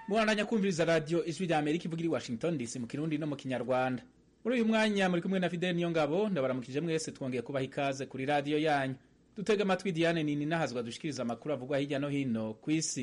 mubandanya kumviriza radiyo ijwi rya amerika ivuga iri washington dc mu kirundi no mu kinyarwanda muri uyu mwanya muri kumwe na fidel niyo ngabo ndabaramukije mwese twongeye kubaha ikaze kuri radiyo yanyu dutega amatwi diane nini nahazwa dushikiriza amakuru avugwa hirya no hino ku isi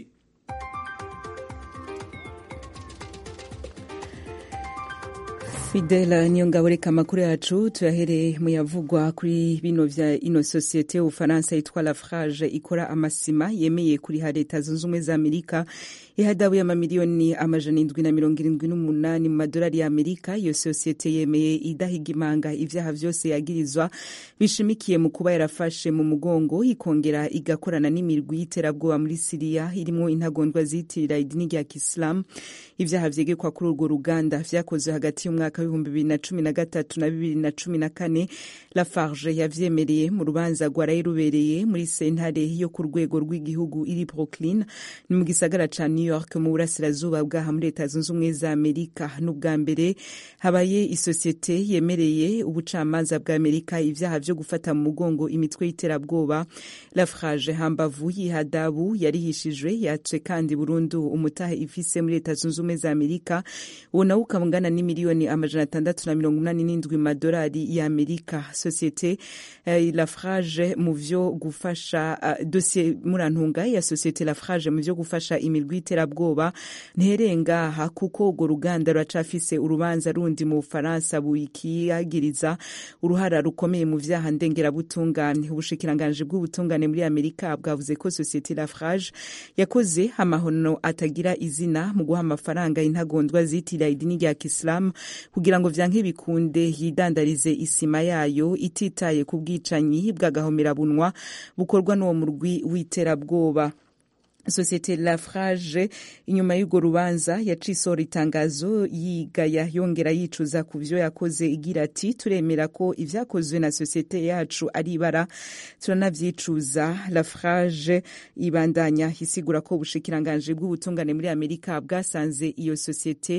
Fidela niyo ngabo reka amakuru yacu tuyahereye mu yavugwa kuri bino vya ino sosiyete y'ubufaransa yitwa Lafarge ikora amasima yemeye kuriha leta zunze ubumwe za Amerika ihadabu y'amamiliyoni amajana indwi na mirongo irindwi n'umunani mu madolari ya Amerika iyo sosiyete yemeye idahiga imanga ivyaha vyose yagirizwa bishimikiye mu kuba yarafashe mu mugongo ikongera igakorana n'imirwi y'iterabwoba muri Siriya irimwo intagondwa zitirira idini rya Kisilamu ivyaha vyegekwa kuri urwo ruganda vyakozwe hagati y'umwaka w'ibihumbi bibiri na cumi na gatatu na bibiri na cumi na kane Lafarge yavyemereye mu rubanza rwaraye rubereye muri sentare yo ku rwego rw'igihugu iri Brooklyn ni mu gisagara ca New York mu burasirazuba bwaha muri leta zunze ubumwe za Amerika n'ubwa mbere habaye isosiyete yemereye ubucamanza bwa Amerika ivyaha vyo gufata mu mugongo imitwe y'iterabwoba Lafarge hambavu y'ihadabu yarihishijwe yace kandi burundu umutahe ifise muri leta zunze ubumwe za Amerika uwo nawo ukangana n'imiliyoni amajana atandatu na mirongo umunani n'indwi madolari ya Amerika sosiyete uh, Lafarge mu vyo gufasha uh, dosiye murantunga ya sosiyete Lafarge mu vyo gufasha imirwi y'iterabwoba nterengaha kuko urwo ruganda ruracafise urubanza rundi mu Bufaransa bukiyagiriza uruhara rukomeye mu vyaha ndengerabutungane ubushikiranganji bw'ubutungane muri Amerika bwavuze ko sosiyete Lafarge yakoze amahono atagira izina mu guha amafaranga intagondwa zitira idini rya Kisilamu kugira ngo vyanke bikunde yidandarize isima yayo ititaye ku bwicanyi bw'agahomerabunwa bukorwa n'uwo murwi w'iterabwoba sosiyete Lafarge inyuma y'urwo rubanza yacisohora itangazo yigaya yongera yicuza ku vyo yakoze igira ati turemera ko ivyakozwe na sosiyete yacu ari ibara turanavyicuza Lafarge ibandanya isigura ko ubushikiranganje bw'ubutungane muri Amerika bwasanze iyo sosiyete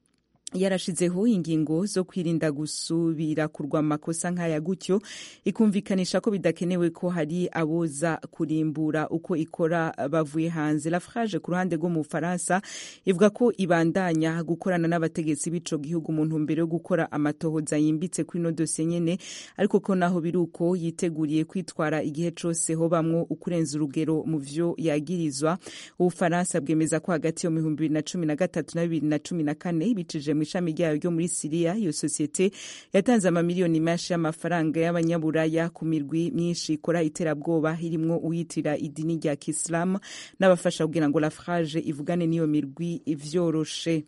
yarashizeho ingingo zo kwirinda gusubira kurwa amakosa nk'aya gutyo ikumvikanisha ko bidakenewe ko hari aboza kurimbura uko ikora bavuye hanze Lafarge ku ruhande rwo mu Bufaransa ivuga ko ibandanya gukorana n'abategetsi b'ico gihugu mu ntumbero yo gukora amatohoza yimbitse kuri no dosiye nyene ariko ko naho biri uko yiteguriye kwitwara igihe cose ho bamwo ukurenza urugero mu vyo yagirizwa Ubufaransa bwemeza ko hagati yo mu bihumbi bibiri na cumi na gatatu na bibiri na cumi na kane bicije mu ishami ryayo ryo muri Siriya iyo sosiyete yatanze amamiliyoni menshi y'amafaranga y'abanyaburaya ku mirwi myinshi ikora iterabwoba irimwo uyitirira idini rya Kisilamu n'abafasha kugira ngo Lafarge ivugane n'iyo mirwi ivyoroshe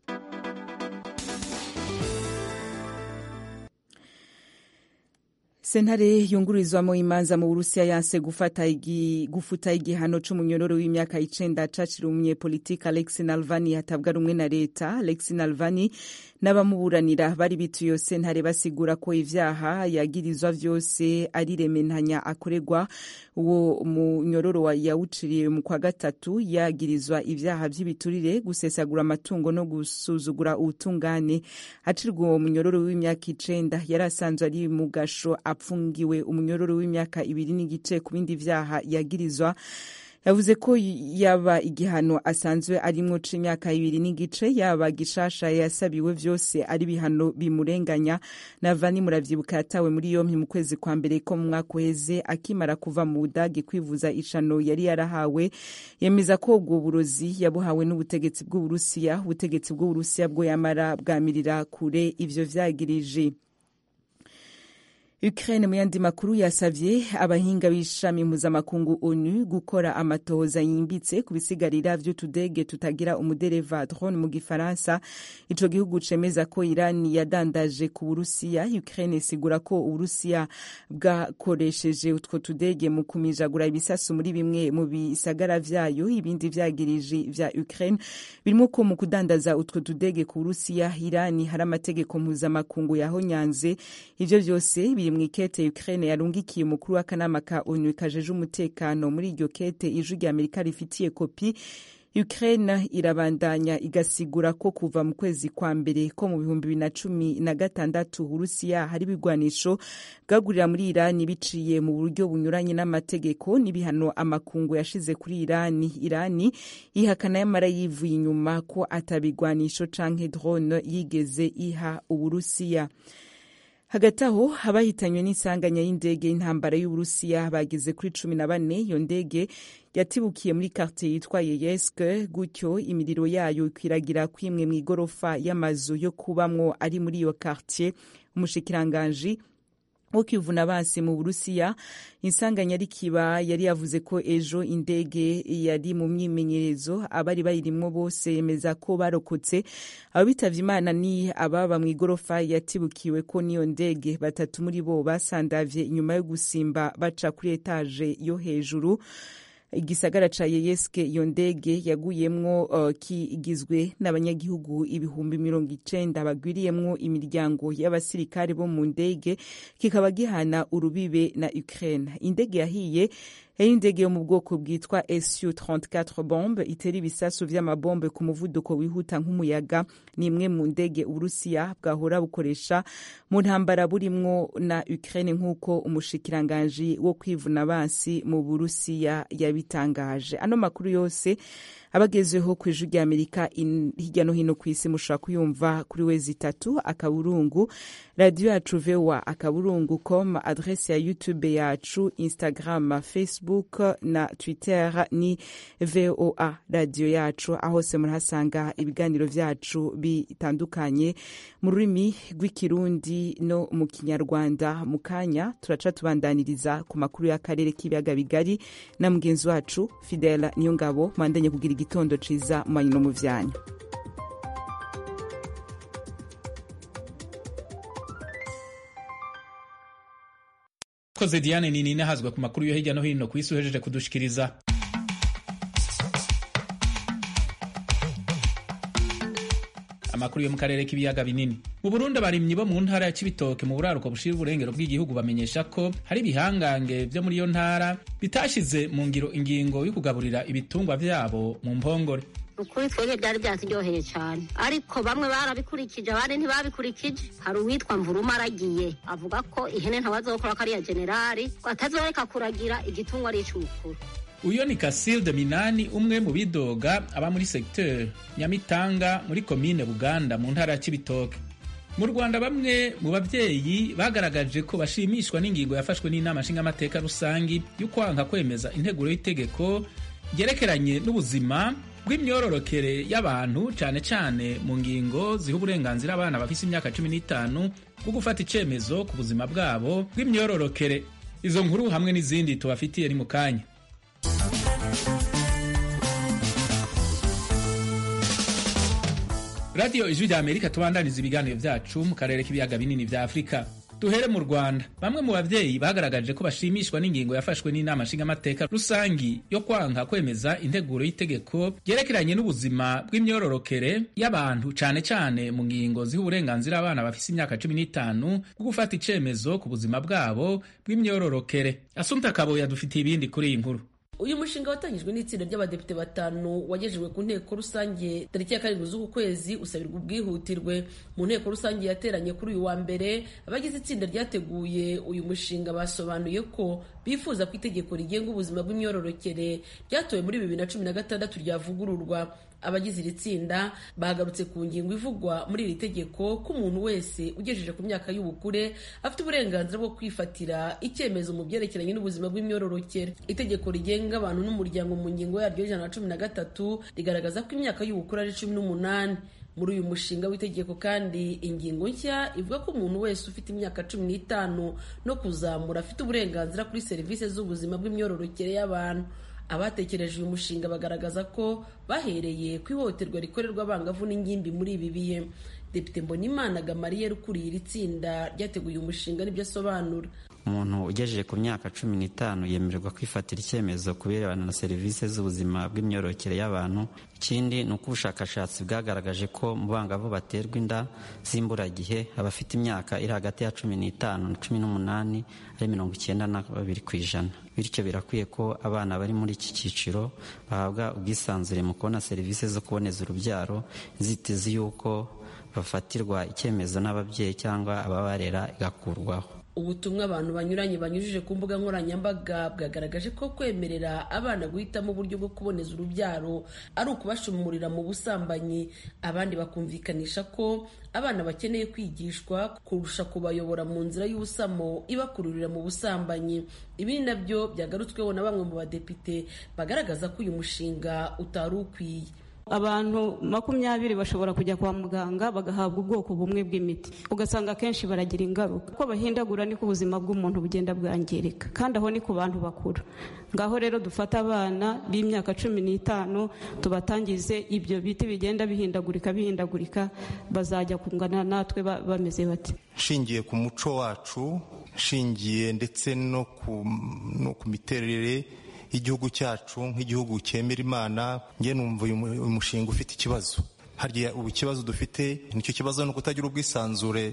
sentare yungururizwamo imanza mu burusiya yanse gufata igi, gufuta igihano c'umunyororo w'imyaka icenda caciriwe umunyepolitiki alexi nalvani hatabwa rumwe na leta alexi nalvani n'abamuburanira bari bituye iyo sentare basigura ko ivyaha yagirizwa vyose ari rementanya akoregwa uwo munyororo yawuciriye mu kwa gatatu yagirizwa ivyaha vy'ibiturire gusesagura amatungo no gusuzugura ubutungane acirwa uwo munyororo w'imyaka icenda yari asanzwe ari mu gasho apfungiwe umunyororo w'imyaka ibiri n'igice ku bindi vyaha yagirizwa yavuze ko yaba igihano asanzwe arimwo c'imyaka ibiri n'igice yaba gishasha yasabiwe vyose ari bihano bimurenganya navani muravyibuka yatawe muri yompi mu kwezi kwa mbere ko mu mwaka uheze akimara kuva mu budagi kwivuza ishano yari yarahawe yemeza ko ubwo burozi yabuhawe n'ubutegetsi bw'uburusiya ubutegetsi bw'uburusiya bwo yamara bwamirira kure ivyo vyagirije Ukraine mu yandi makuru yasavye abahinga b'ishami mpuzamakungu ONU gukora amatohoza yimbitse ku bisigarira vy'utudege tutagira umudereva drone mu gifaransa ico gihugu cemeza ko Iran yadandaje ku Burusiya Ukraine isigura ko Uburusiya bwakoresheje utwo tudege mu kumijagura ibisasu muri bimwe mu bisagara vyayo ibindi vyagirije vya Ukraine birimo ko mu kudandaza utwo tudege ku Burusiya Iran hari amategeko mpuzamakungu yahonyanze ivyo vyose biri mu ikete Ukraine yarungikiye umukuru w'akanama ka ONU kajeje umutekano muri iryo kete ijwi rya Amerika rifitiye kopi Ukraine irabandanya igasigura ko kuva mu kwezi kwa mbere ko mu bihumbi bibiri na cumi na gatandatu Uburusiya hari ibigwanisho bwagurira muri Irani biciye mu buryo bunyuranye n'amategeko n'ibihano amakungu yashize kuri Irani. Irani ihakana yamara yivuye inyuma ko atabigwanisho canke drone yigeze iha Uburusiya. hagati aho abahitanywe n'isanganya y'indege y'intambara y'uburusiya bageze kuri cumi na bane iyo ndege yatibukiye muri quartier yitwa yeyeske gutyo imiriro yayo ikwiragira kwimwe mu igorofa y'amazu yo kubamwo ari muri iyo quartier umushikiranganji wo kwivuna basi mu burusiya insanganya rikiba yari yavuze ko ejo indege yari mu myimenyerezo abari bayirimwo bose yemeza ko barokotse abo bitavye imana ni ababa mu igorofa yatibukiwe ko n'iyo ndege batatu muri bo basandavye inyuma yo gusimba baca kuri etaje yo hejuru igisagara ca yeyeske iyo ndege yaguyemwo uh, kigizwe n'abanyagihugu ibihumbi mirongo icenda bagwiriyemwo imiryango y'abasirikare bo mu ndege kikaba gihana urubibe na Ukraine indege yahiye yari indege yo mu bwoko bwitwa su 34 bombe itera ibisasu vy'amabombe ku muvuduko wihuta nk'umuyaga ni imwe mu ndege uburusiya bwahora bukoresha mu ntambara burimwo na ukraine nk'uko umushikiranganji wo kwivuna basi mu burusiya yabitangaje ano makuru yose abagezeho ku ijwi rya amerika hirya no hino ku isi mushobora kuyumva kuri wezi itatu akaburungu radiyo yacu voa akaburungu com adrese ya youtube yacu instagram facebook na twitter ni voa radiyo yacu aho hose murahasanga ibiganiro vyacu bitandukanye mu rurimi rw'ikirundi no mu kinyarwanda mu kanya turaca tubandaniriza ku makuru y'akarere k'ibiyaga bigari na mugenzi wacu fidela niyongabo mwandanye kugira igitondo ciza mu manyu no mu vyanyu koze diane nini nahazwa ku makuru yo hirya no hino ku isi uhejeje kudushikiriza amakuru yo mu karere k'ibiyaga binini mu burundi abarimyi bo mu ntara ya cibitoke mu buraruko bushira uburengero bw'igihugu bamenyesha ko hari ibihangange vyo muri iyo ntara bitashize mu ngiro ingingo yo kugaburira ibitungwa vyabo mu mpongore ukuri twebwe byari byaturyoheye cyane ariko bamwe barabikurikije abandi ntibabikurikije hari uwitwa mvuruma aragiye avuga ko ihene ntawazokora ko ariya generali ko atazoreka kuragira igitungwa ari ic'umukuru uyo ni Casilde Minani umwe mu bidoga aba muri secteur Nyamitanga muri komine Buganda mu ntara ya Cibitoke mu Rwanda bamwe mu bavyeyi bagaragaje ko bashimishwa n'ingingo yafashwe n'inama nshingamateka rusangi yo kwanga kwemeza integuro y'itegeko ryerekeranye n'ubuzima bw'imyororokere y'abantu cane cane mu ngingo ziha uburenganzira abana bafise imyaka cumi n'itanu bwo gufata icemezo ku buzima bwabo bw'imyororokere izo nkuru hamwe n'izindi tubafitiye ni mu kanya radiyo ijwi rya amerika tubandaniza ibiganiro vyacu mu karere k'ibiyaga binini vya afurika duhere mu rwanda bamwe mu bavyeyi bagaragaje ko bashimishwa n'ingingo yafashwe n'inama nshingamateka rusangi yo kwanka kwemeza integuro y'itegeko ryerekeranye n'ubuzima bw'imyororokere y'abantu cane cane mu ngingo ziha uburenganzira abana bafise imyaka cumi n'itanu bwo gufata icemezo ku buzima bwabo bw'imyororokere asumta kabo yadufitiye ibindi kuri iyi nkuru uyu mushinga watangijwe n'itsinda ry'abadepite batanu wagejejwe ku nteko rusange tariki ya karindwi z'uku kwezi usabirwa ubwihutirwe mu nteko rusange yateranye kuri uyu wa mbere abagize itsinda ryateguye uyu mushinga basobanuye ko bifuza ko itegeko rigenga ubuzima bw'imyororokere ryatowe muri bibiri na cumi na gatandatu ryavugururwa abagize iri tsinda bagarutse ku ngingo ivugwa muri iri tegeko ko umuntu wese ugejeje ku myaka y'ubukure afite uburenganzira bwo kwifatira icyemezo mu byerekeranye n'ubuzima bw'imyororokere itegeko rigenga abantu n'umuryango mu ngingo yaryo y'ijana na cumi na gatatu rigaragaza ko imyaka y'ubukure ari cumi n'umunani muri uyu mushinga w'itegeko kandi ingingo nshya ivuga ko umuntu wese ufite imyaka cumi n'itanu no kuzamura afite uburenganzira kuri serivisi z'ubuzima bw'imyororokere y'abantu abatekereje uyu mushinga bagaragaza ko bahereye ku ihohoterwa rikorerwa abangavu n'ingimbi muri ibi bihe depite mbonimana gamariyeri ukuriye iri tsinda ryateguye umushinga n'ibyo asobanura umuntu ugejeje ku myaka cumi n'itanu yemererwa kwifatira icyemezo ku birebana na serivisi z'ubuzima bw'imyororokere y'abantu ikindi ni uko ubushakashatsi bwagaragaje ko mu bangavu baterwa inda z'imburagihe abafite imyaka iri hagati ya cumi n'itanu na cumi n'umunani ari mirongo icyenda na babiri ku ijana bityo birakwiye ko abana bari muri iki cyiciro bahabwa ubwisanzure mu kubona serivisi zo kuboneza urubyaro inzitizi y'uko bafatirwa icyemezo n'ababyeyi cyangwa ababarera igakurwaho ubutumwa abantu banyuranye banyujije ku mbuga nkoranyambaga bwagaragaje ko kwemerera abana guhitamo uburyo bwo kuboneza urubyaro ari ukubashumurira mu busambanyi abandi bakumvikanisha ko abana bakeneye kwigishwa kurusha kubayobora mu nzira y'ubusamo ibakururira mu busambanyi ibi ni nabyo byagarutsweho na bamwe mu badepite bagaragaza ko uyu mushinga utari ukwiye abantu makumyabiri bashobora kujya kwa muganga bagahabwa ubwoko bumwe bw'imiti ugasanga akenshi baragira ingaruka uko bahindagura niko ubuzima bw'umuntu bugenda bwangirika kandi aho ni ku bantu bakuru ngaho rero dufata abana b'imyaka cumi n'itanu tubatangize ibyo biti bigenda bihindagurika bihindagurika bazajya kungana natwe bameze bati nshingiye ku muco wacu nshingiye ndetse no ku miterere y'igihugu cyacu nk'igihugu cyemera imana njye numva uyu mushinga ufite ikibazo harya ubu ikibazo dufite nicyo kibazo ni ukutagira ubwisanzure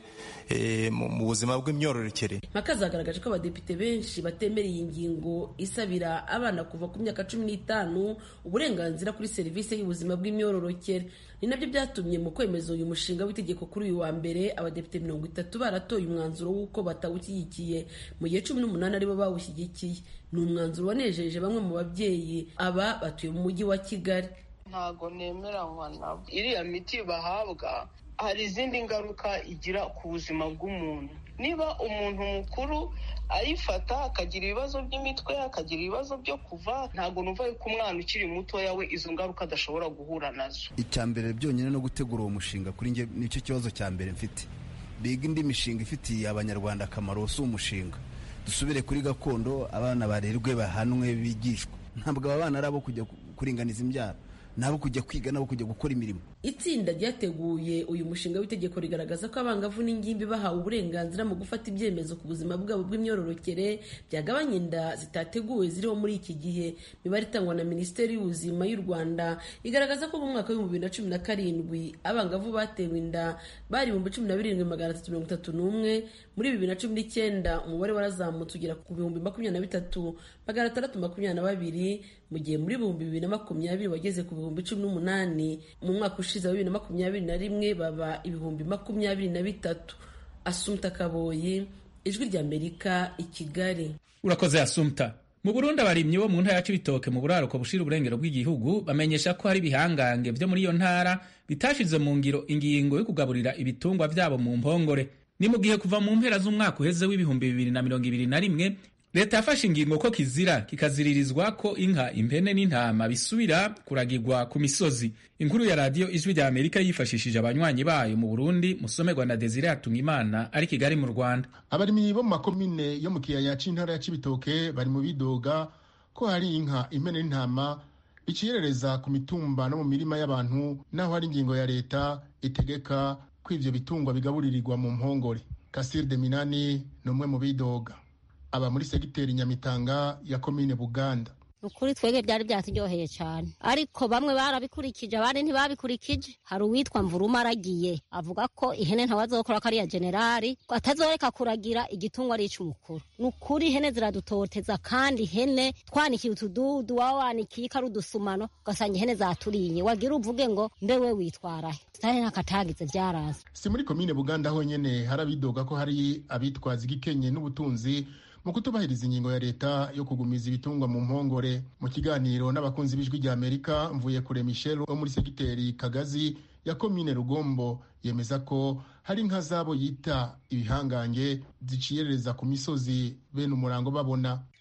mu buzima bw'imyororokere mpaka zagaragaje ko abadepite benshi batemera iyi ngingo isabira abana kuva ku myaka cumi n'itanu uburenganzira kuri serivisi y'ubuzima bw'imyororokere ni nabyo byatumye mu kwemeza uyu mushinga w'itegeko kuri uyu wa mbere abadepite mirongo itatu baratoye umwanzuro w'uko batawushyigikiye mu gihe cumi n'umunani aribo bawushyigikiye ni umwanzuro wanejeje bamwe mu babyeyi aba batuye mu mujyi wa kigali ntago nemeranywa nabo iriya miti bahabwa hari izindi ngaruka igira ku buzima bw'umuntu niba umuntu mukuru ayifata akagira ibibazo by'imitwe akagira ibibazo byo kuva ntabwo numva yuko umwana ukiri mutoya we izo ngaruka adashobora guhura nazo icya mbere byonyine no gutegura uwo mushinga kuri njye nicyo kibazo cya mbere mfite biga indi mishinga ifitiye abanyarwanda akamaro si umushinga dusubire kuri gakondo abana barerwe bahanwe bigishwa ntabwo aba bana ari abo kujya kuringaniza imbyaro nabo kujya kwiga nabo kujya gukora imirimo itsinda ryateguye uyu mushinga w'itegeko rigaragaza ko abangavu n'ingimbi bahawe uburenganzira mu gufata ibyemezo ku buzima bwabo bw'imyororokere byagabanya inda zitateguwe ziriho muri iki gihe imibare itangwa na minisiteri y'ubuzima y'u rwanda igaragaza ko mu mwaka w'ibihumbi bibiri na cumi na karindwi abangavu batewe inda bari ibihumbi cumi na birindwi magana atatu mirongo itatu n'umwe muri bibiri na cumi n'icyenda umubare warazamutse ugera ku bihumbi makumyabiri na bitatu magana atandatu makumyabiri na babiri mu gihe muri ibihumbi bibiri na makumyabiri wageze ku bihumbi cumi n'umunani mu mwaka ushize wa bibiri na makumyabiri na rimwe baba ibihumbi makumyabiri na bitatu asumta kaboyi ijwi ry'amerika i kigali urakoze asumta mu burundi abarimyi bo mu ntara ya cibitoke mu buraruko bushira uburengero bw'igihugu bamenyesha ko hari ibihangange vyo muri iyo ntara bitashize mu ngiro ingingo yo kugaburira ibitungwa vyabo mu mpongore ni mu gihe kuva mu mpera z'umwaka uheze w'ibihumbi bibiri na mirongo ibiri na rimwe leta yafashe ingingo ko kizira kikaziririzwa ko inka impene n'intama bisubira kuragirwa ku misozi inkuru ya radiyo ijwi rya amerika yifashishije abanywanyi bayo mu burundi musomerwa na desire hatungimana ari kigali mu rwanda abarimyi bo mu makomine yo mu kiyaya c'intara ya cibitoke bari mu bidoga ko hari inka impene n'intama bicirereza ku mitumba no mu mirima y'abantu naho hari ingingo ya leta itegeka ko ivyo bitungwa bigaburirirwa mu mpongore kasir de minani ni umwe mu bidoga aba muri segiteri nyamitanga ya komine buganda ukuri twebwe byari byaturyoheye cyane ariko bamwe barabikurikije abandi ntibabikurikije hari uwitwa mvuruma aragiye avuga ko ihene ntawazokora ko ariya generali ko atazoreka kuragira igitungwa ari ic'umukuru ni ukuri ihene ziradutoteza kandi ihene twanikiye utududu waba wanikiye ko ari udusumano ugasanga ihene zaturiye wagira uvuge ngo mbe we witwarahe tutari n'akatagize byaraza si muri komine buganda honyene hari abidoga ko hari abitwaza igikenye n'ubutunzi mu kutubahiriza ingingo ya leta yo kugumiza ibitungwa mu mpongore mu kiganiro n'abakunzi b'ijwi rya amerika mvuye kure michel wo muri segiteri kagazi ya komine rugombo yemeza ko hari inka zabo yita ibihangange ziciyerereza ku misozi bene umurango babona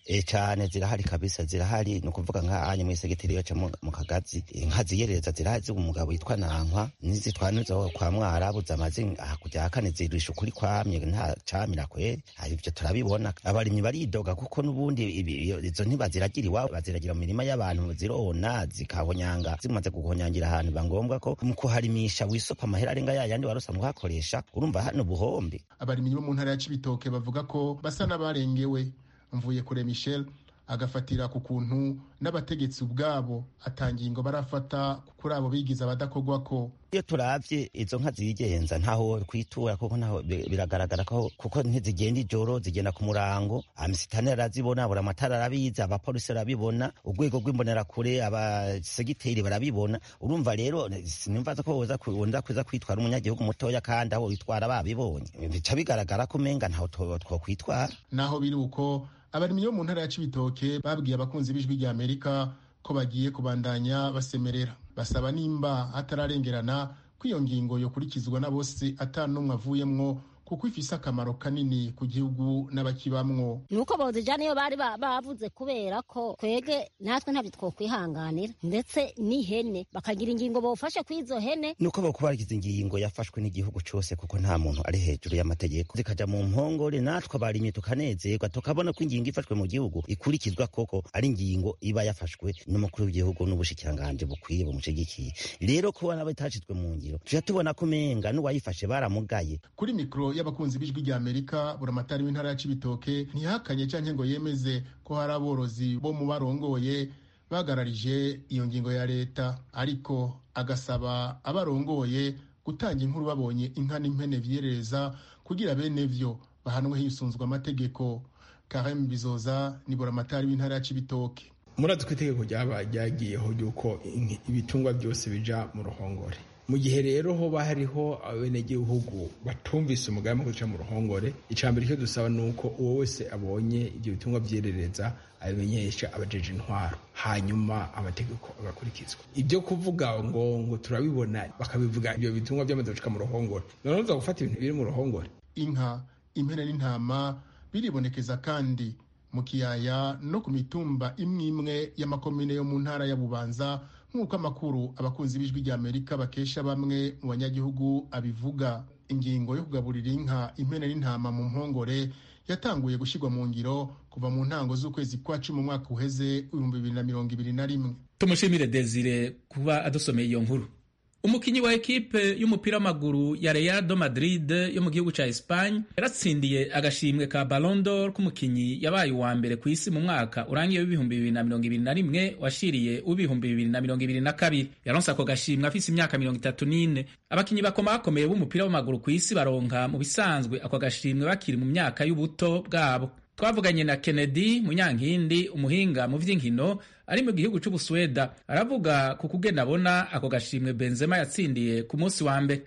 e cyane zirahari kabisa zirahari ni ukuvuga nk'ahanye mu isegiteri yaca mu kagazi inka ziyereza zirahari z'uwo umugabo witwa nankwa nizitwanizo kwa mwarabuze amazi hakurya ya kane zirisha ukuri kwamye nta camira kweri ivyo turabibona abarimyi baridoga kuko n'ubundi izo ntibaziragira iwabo baziragira mu mirima y'abantu zirona zikahonyanga zimaze guhonyangira ahantu biba ngombwa ko mu kuharimisha wisopa amahera arenga yayandi wari usanzwe uhakoresha urumva hano buhombe abarimyi bo mu ntara ya cibitoke bavuga ko basa n'abarengewe mvuye kure michel agafatira ku kuntu n'abategetsi ubwabo atangingo barafata kuri abo bigize abadakorwa ko iyo turavye izo nka zigenza ntaho kwitura kuko ntaho biragaragara ko kuko ntizigenda ijoro zigenda ku murango amisitani arazibona buri amatara arabizi abapolisi barabibona urwego rw'imbonerakure abasegiteri barabibona urumva rero sinumva ko woza kuza kwitwara umunyagihugu mutoya kandi aho witwara babibonye bica bigaragara ko umenga ntaho twokwitwara naho biri uko abarimyi bo mu ntara ya cibitoke babwiye abakunzi b'ijwi rya amerika ko bagiye kubandanya basemerera basaba nimba hatararengerana ko iyo ngingo yokurikizwa na bose ata n'umwe avuyemwo kuko ifise akamaro kanini ku gihugu n'abakibamwo nuko bawuzijana iyo bari bavuze kubera ko twege natwe ntabyo twokwihanganira ndetse n'ihene bakagira ingingo bawufashe kuri izo hene nuko bakubarikiza ingingo yafashwe n'igihugu cose kuko nta muntu ari hejuru y'amategeko zikaja mu mpongore natwe abarimyi tukanezerwa tukabona ko ingingo ifashwe mu gihugu ikurikizwa koko ari ingingo iba yafashwe n'umukuru w'igihugu n'ubushikiranganje bukwiye bumushigikiye rero kuba nabo itashizwe mu ngiro tuja tubona ko umenga n'uwayifashe baramugaye kuri mikro y'abakunzi b'ijwi rya amerika buramatari w'intara ya cibitoke ntihakanye canke ngo yemeze ko hari aborozi bo mu barongoye bagararije iyo ngingo ya leta ariko agasaba abarongoye gutanga inkuru babonye inka n'impene vyerereza kugira bene vyo bahanwe hisunzwe amategeko karem bizoza ni buramatari w'intara ya cibitoke murazi ko itegeko ryagiyeho ry'uko ibitungwa byose bija mu ruhongore mu gihe rero hoba hariho abenegihugu batumvise umugambi wo guca mu ruhongore icambere icyo dusaba ni uko uwo wese abonye ibyo bitungwa vyerereza abimenyesha abajeje intwaro hanyuma amategeko agakurikizwa ibyo kuvuga ngo ngo turabibona bakabivuga ibyo bitungwa byamaze gushika mu ruhongore noneho uza gufata ibintu biri mu ruhongore inka impene n'intama biribonekeza kandi mu kiyaya no ku mitumba imwe imwe y'amakomine yo mu ntara ya bubanza nk'uko amakuru abakunzi b'ijwi rya amerika bakesha bamwe mu banyagihugu abivuga ingingo yo kugaburira inka impene n'intama mu mpongore yatanguye gushyirwa mu ngiro kuva mu ntango z'ukwezi kwa cumi mu mwaka uheze ibihumbi bibiri na mirongo ibiri na rimwe tumushimire desire kuba adusomeye iyo nkuru umukinyi wa ekipe y'umupira w'amaguru ya Real do Madrid yo mu gihugu ca Espagne yaratsindiye agashimwe ka Ballon d'Or k'umukinyi yabaye uwa mbere ku isi mu mwaka urangiye w'ibihumbi bibiri na mirongo ibiri na rimwe washiriye w'ibihumbi bibiri na mirongo ibiri na kabiri yaronse ako gashimwe afise imyaka mirongo itatu n'ine abakinyi bakomakomeye b'umupira w'amaguru ku isi baronka mu bisanzwe ako gashimwe bakiri mu myaka y'ubuto bwabo twavuganye na Kennedy Munyankindi umuhinga mu vy'inkino ari mu gihugu c'Ubusweda aravuga ku kugenda abona ako gashimwe Benzema yatsindiye ku munsi wa mbere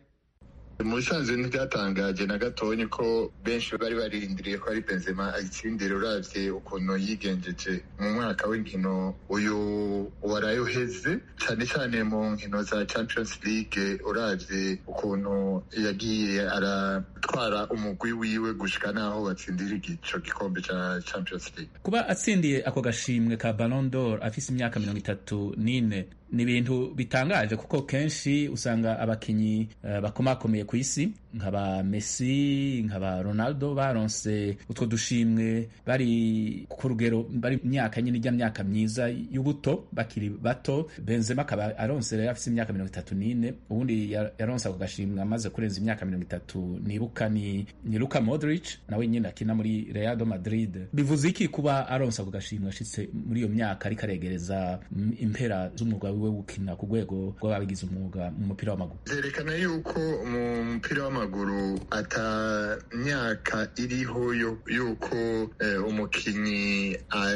mu bisanzwe ntibyatangaje na gatonyi ko benshi bari barindiriye ko ari benzema ayitsindira uravye ukuntu yigenjeje mu mwaka w'inkino uyu waraye uheze cane cane mu nkino za champions league uravye ukuntu yagiye aratwara umugwi wiwe gushika naho batsindira ico gikombe ca champions league kuba atsindiye ako gashimwe ka Ballon d'Or afise imyaka mirongo itatu n'ine ni ibintu bitangaje kuko kenshi usanga abakinyi uh, bakomakomeye ku isi nkaba Messi nkaba Ronaldo baronse utwo dushimwe bari ku rugero bari myaka nyine ijya myaka myiza y'ubuto bakiri bato Benzema akaba aronse rero afise imyaka mirongo itatu n'ine ubundi yaronse ako gashimwe amaze kurenza imyaka mirongo itatu nibuka ni, ni Luka Modric nawe nyine akina muri Real Madrid bivuze iki kuba aronse ako gashimwe ashitse muri iyo myaka ariko aregereza impera z'umwuga wiwe gukina ku rwego rw'ababigize umwuga mu mupira w'amaguru vyerekana yuko mu mupira w'amaguru ata myaka iriho yuko eh, umukinyi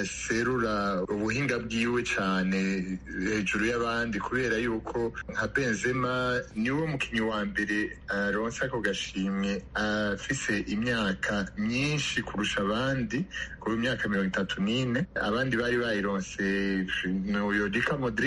aserura ubuhinga bwiwe cane hejuru y'abandi kubera yuko nka Benzema niwe mukinyi wa mbere aronse ako gashimwe afise imyaka myinshi kurusha abandi ku myaka mirongo itatu n'ine abandi bari bayironse uyo Luka Modric yari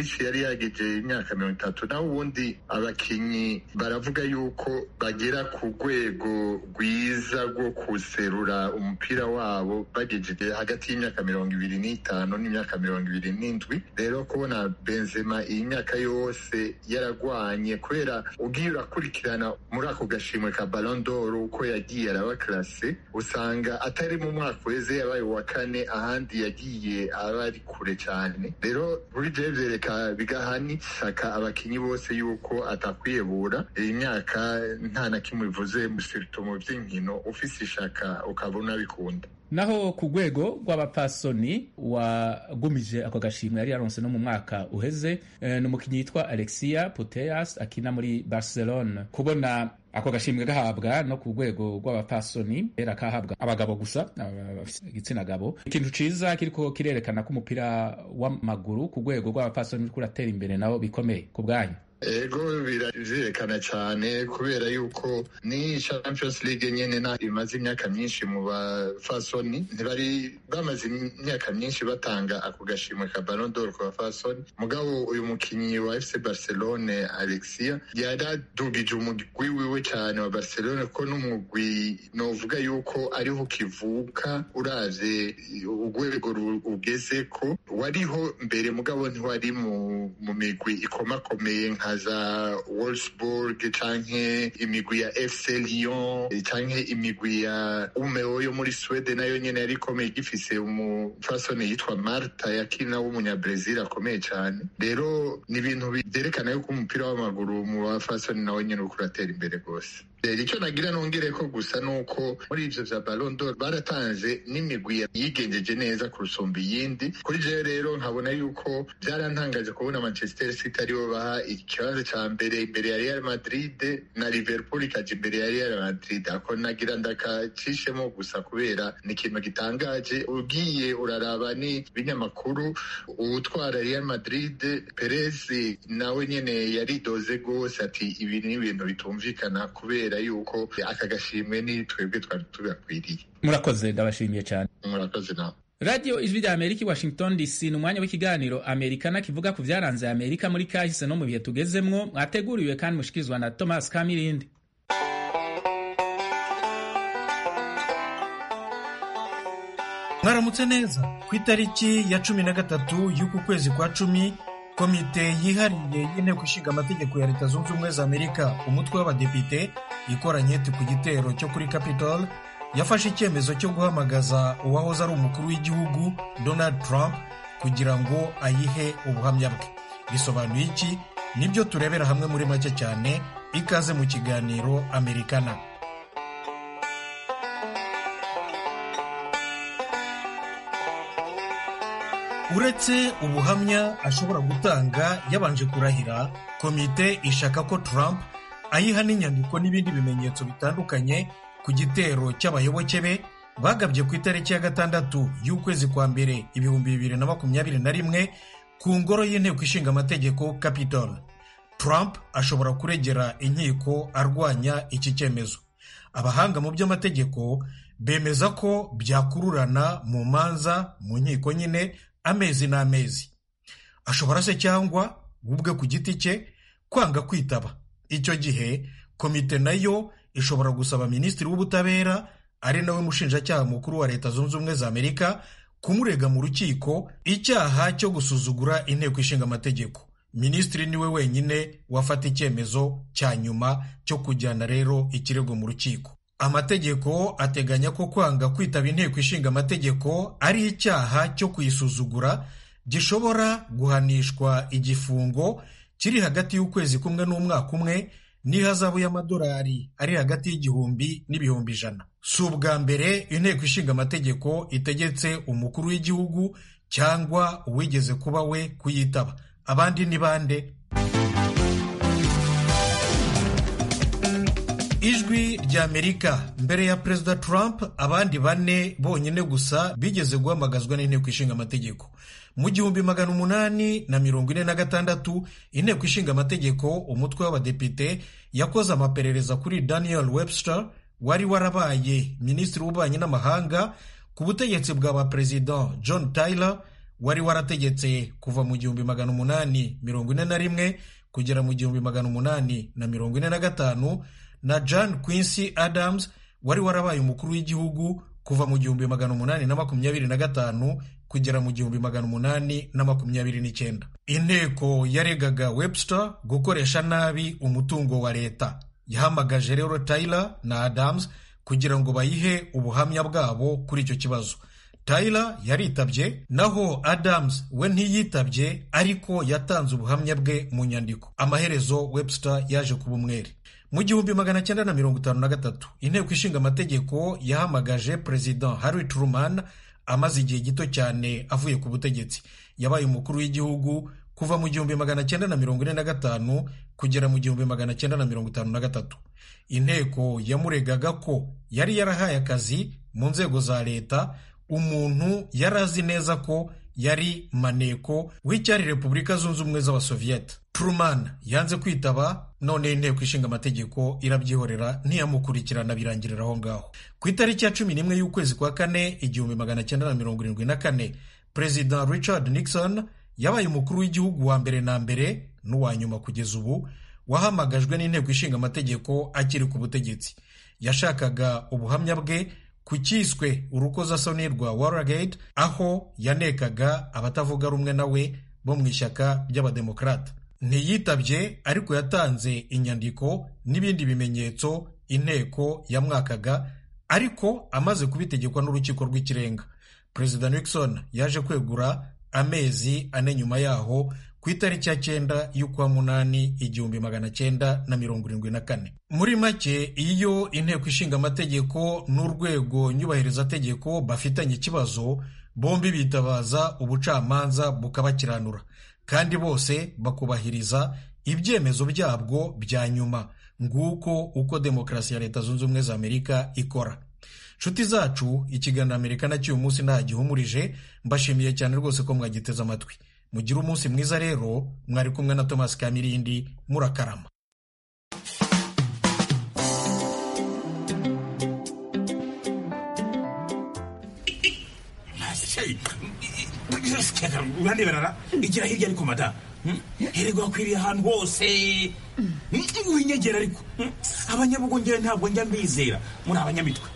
yageje imyaka mirongo itatu naho ubundi abakinyi baravuga yuko bagera ku rwego rwiza rwo kuserura umupira wabo bagejeje hagati y'imyaka mirongo ibiri n'itanu n'imyaka mirongo ibiri n'indwi rero kubona benzema iyi myaka yose yaragwanye kubera ugiye urakurikirana muri ako gashimwe ka Ballon d'Or uko yagiye araba classe usanga atari mu mwaka uheze yabaye uwa kane ahandi yagiye aba ari kure cyane rero kuri jewe vyereka bigaha n'isaka abakinyi bose yuko atakwiyebura iyi myaka nta na kimwe bivuze musirito mu vy'inkino ufise ishaka ukabona bikunda naho ku rwego rw'abapasoni wagumije ako gashimwe yari yaronse no mu mwaka uheze e, ni umukinnyi yitwa alexia puteas akina muri barcelone kubona ako gashimwe gahabwa no ku rwego rw'abapasoni era kahabwa abagabo gusa igitsina gabo ikintu ciza kiriko kirerekana ko umupira w'amaguru ku rwego rw'abapasoni uriko uratera imbere nabo bikomeye ku bwanyu ego birerekana cyane kubera yuko ni champions league nyene na imaze imyaka myinshi mu bafasoni ntibari bamaze imyaka myinshi batanga ako gashimwe ka Ballon d'Or ku bafasoni mugabo uyu mukinyi wa FC Barcelone Alexia yaradugije umugwi wiwe cyane wa Barcelone ko n'umugwi novuga yuko ariho ukivuka uravye urwego ugeze ko wariho mbere mugabo ntiwari mu, mu migwi ikomakomeye nka za Wolfsburg canke imigwi ya FC Lyon canke imigwi ya Umeå yo muri Sweden nayo nyene yari ikomeye igifise umufasoni yitwa Marta yakina w'umunyabrazil akomeye cane rero ni ibintu byerekana yuko umupira w'amaguru mu bafasoni nawe nyene uriko uratera imbere rwose icyo nagira nongere ko gusa nuko muri ivyo vya Ballon d'Or baratanze n'imigwi yigenjeje neza kurusumba iyindi kuri jewe rero nkabona yuko byarantangaje kubona Manchester City aribo baha ikibanza ca mbere imbere ya Real Madrid na Liverpool ikaja imbere ya Real Madrid ako nagira ndakacishemo gusa kubera ni ikintu gitangaje ugiye uraraba ni binyamakuru utwara Real Madrid Perez nawe nyene yaridoze gose ati ibi ni ibintu bitumvikana kubera yuko aka gashimwe ni twebwe twari tugakwiriye murakoze ndabashimiye cyane murakoze nawe radiyo ijwi rya amerika i washington dc ni umwanya w'ikiganiro amerikana kivuga ku byaranze amerika muri kahise no mu bihe tugezemwo mwateguriwe kandi mushikirizwa na thomas kamirindi mwaramutse neza ku itariki ya cumi na gatatu y'uku kwezi kwa cumi komite yihariye y'inteko ishinga amategeko ya leta zunze ubumwe za amerika umutwe w'abadepite ikoranye ku gitero cyo kuri capitol yafashe icyemezo cyo guhamagaza uwahoze ari umukuru w'igihugu donald trump kugira ngo ayihe ubuhamya bwe bisobanuye iki nibyo turebera hamwe muri make cyane ikaze mu kiganiro amerikana uretse ubuhamya ashobora gutanga yabanje kurahira komite ishaka ko trump ayiha n'inyandiko n'ibindi bimenyetso bitandukanye ku gitero cy'abayoboke be bagabye ku itariki ya gatandatu y'ukwezi kwa mbere ibihumbi bibiri na makumyabiri na rimwe ku ngoro y'inteko ishinga amategeko capitol trump ashobora kuregera inkiko arwanya iki cyemezo abahanga mu by'amategeko bemeza ko byakururana mu manza mu nkiko nyine amezi n'amezi ashobora se cyangwa ubwe ku giti cye kwanga kwitaba icyo gihe komite nayo ishobora gusaba minisitiri w'ubutabera ari nawe mushinjacyaha mukuru wa leta zunze ubumwe za amerika kumurega mu rukiko icyaha cyo gusuzugura inteko ishinga amategeko minisitiri niwe wenyine wafata icyemezo cya nyuma cyo kujyana rero ikirego mu rukiko amategeko ateganya ko kwanga kwitaba inteko ishinga amategeko ari icyaha cyo kuyisuzugura gishobora guhanishwa igifungo kiri hagati y'ukwezi kumwe n'umwaka umwe n'ihazabu y'amadolari ari hagati y'igihumbi n'ibihumbi ijana si ubwa mbere inteko ishinga amategeko itegetse umukuru w'igihugu cyangwa uwigeze kuba we kuyitaba abandi ni bande ijwi ry'amerika mbere ya perezida trump abandi bane bonyine gusa bigeze guhamagazwa n'inteko ishinga amategeko mu gihumbi magana umunani na mirongo ine na gatandatu inteko ishinga amategeko umutwe w'abadepite yakoze amaperereza kuri daniel webster wari warabaye minisitiri w'ububanyi n'amahanga ku butegetsi bwa ba perezida john tyler wari warategetse kuva mu gihumbi magana umunani mirongo ine na rimwe kugera mu gihumbi magana umunani na mirongo ine na gatanu na john quincy adams wari warabaye umukuru w'igihugu kuva mu gihumbi magana umunani na makumyabiri na gatanu kugera mu gihumbi magana umunani na makumyabiri n'icyenda inteko yaregaga webster gukoresha nabi umutungo wa leta yahamagaje rero Tyler na adams kugira ngo bayihe ubuhamya bwabo kuri icyo kibazo Tyler yaritabye naho Adams we ntiyitabye ariko yatanze ubuhamya bwe mu nyandiko amaherezo Webster yaje kuba umwere mu gihumbi magana cyenda na mirongo itanu na gatatu inteko ishinga amategeko yahamagaje perezida Harry Truman amaze igihe gito cyane avuye ku butegetsi yabaye umukuru w'igihugu kuva mu gihumbi magana cyenda na mirongo ine na gatanu kugera mu gihumbi magana cyenda na mirongo itanu na gatatu inteko yamuregaga ko yari yarahaye akazi mu nzego za leta umuntu yari azi neza ko yari maneko w'icyari repubulika zunze ubumwe z'abasoviyete Truman yanze kwitaba none inteko ishinga amategeko irabyihorera ntiyamukurikirana birangirira aho ngaho ku itariki ya cumi n'imwe y'ukwezi kwa kane igihumbi magana cyenda na mirongo irindwi na kane perezida richard nixon yabaye umukuru w'igihugu wa mbere na mbere n'uwa nyuma kugeza ubu wahamagajwe n'inteko ishinga amategeko akiri ku butegetsi yashakaga ubuhamya bwe ku cyiswe urukozasoni rwa Watergate aho yanekaga abatavuga rumwe nawe bo mu ishyaka ry'abademokarata ntiyitabye ariko yatanze inyandiko n'ibindi bimenyetso inteko yamwakaga ariko amaze kubitegekwa n'urukiko rw'ikirenga perezida nixon yaje kwegura amezi ane nyuma yaho ku itariki ya cyenda y'ukwa munani igihumbi magana cyenda na mirongo irindwi na kane muri make iyo inteko ishinga amategeko n'urwego nyubahirizategeko bafitanye ikibazo bombi bitabaza ubucamanza bukabakiranura kandi bose bakubahiriza ibyemezo byabwo bya nyuma nguko uko demokarasi ya leta zunze ubumwe za amerika ikora nshuti zacu ikiganiro amerika na cy'uyu munsi nta gihumurije mbashimiye cyane rwose ko mwagiteze amatwi mugire umunsi mwiza rero mwari kumwe na thomas kamirindi murakarama uraneberara igira hirya ariko mada herego hakwiriye ahantu hose winyegera ariko abanyabugongera ntabwo njya mbizera muri abanyamitwe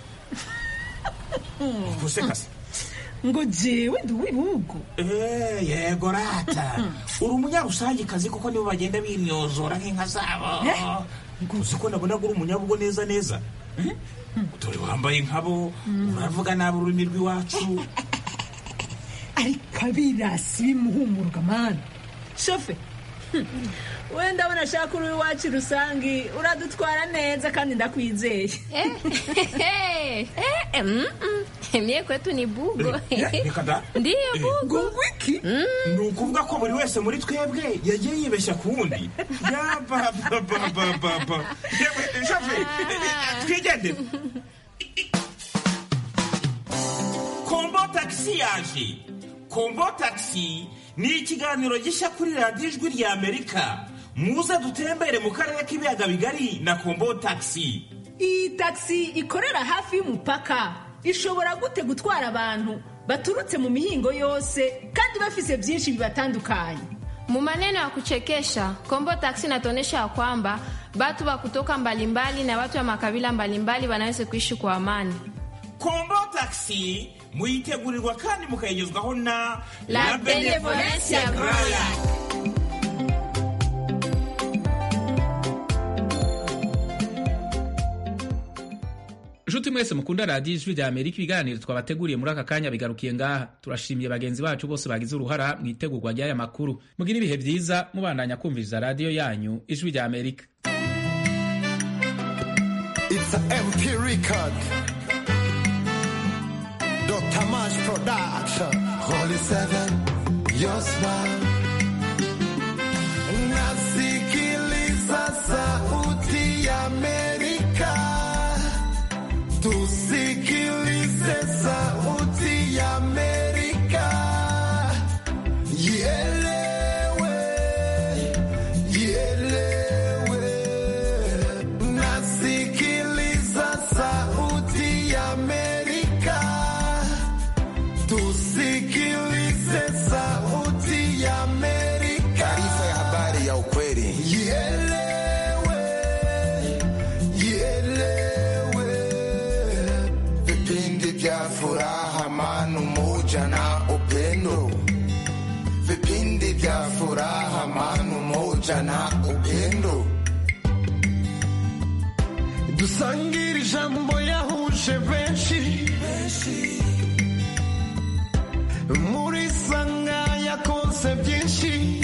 gusekase ngo jewe ndi uw'ibihugu yego rata uri umunyarusangikazi kuko nibo bagenda bimyozora nk'inka zabo uzi ko nabona uri umunyabugo neza neza dore wambaye nkabo uravuga nabi ururimi rw'iwacu ariko abirasi bimuhumuruka mani shofe wenda abona ashaka uri iwacu rusange uradutwara neza kandi ndakwizeye mie kwetu ni bugo reka da ndiyo bugo ngo wiki ni ukuvuga ko buri wese muri twebwe yagiye yibeshya ku wundi yabababababa shofe twigendere kombo tagisi yaje kombo tagisi ni ikiganiro gishya kuri radiyo ijwi rya amerika muze dutembere mu karere k'ibiyaga bigari na kombo tagisi iyi tagisi ikorera hafi y'umupaka ishobora gute gutwara abantu baturutse mu mihingo yose kandi bafise byinshi bibatandukanye Mu maneno ya kuchekesha Kombo Taxi inatuonyesha ya kwamba watu wa kutoka mbalimbali na watu wa makabila mbalimbali wanaweza kuishi kwa amani. kombo tagisi muyitegurirwa kandi mukayigezwaho na La Benevolencia Groya. nshuti mwese mukunda radiyo ijwi rya amerika ibiganiro twabateguriye muri aka kanya bigarukiye ngaha turashimiye bagenzi bacu bose bagize uruhara mu itegurwa ry'aya makuru mugire ibihe byiza mubandanya kumviriza radiyo yanyu ijwi rya amerika It's a MP record. Dr. Mash Production. Holy Seven, your smile. Nasikiliza sauti ya Amerika. Tusikilize sauti ya Amerika. Ielewe, ielewe. Nasikiliza sauti ya Amerika. Tusikilize sauti furaha amani umoja na upendo vipindi vya furaha amani umoja na upendo dusangire ijambo yahuje benshi muri sanga yakonse byinshi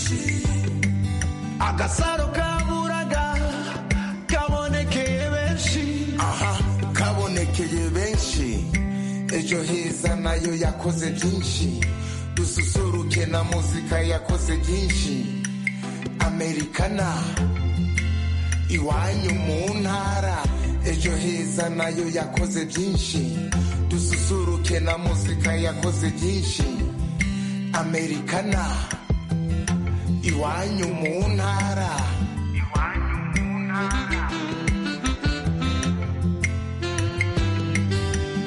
agasaro kaburaga kabonekeye benshi aha kabonekeye benshi ejo heza nayo yakoze byinshi dususuruke na muzika yakoze byinshi amerikana iwanyu mu ntara ejo heza nayo yakoze byinshi dususuruke na muzika yakoze byinshi amerikana iwanyu mu ntara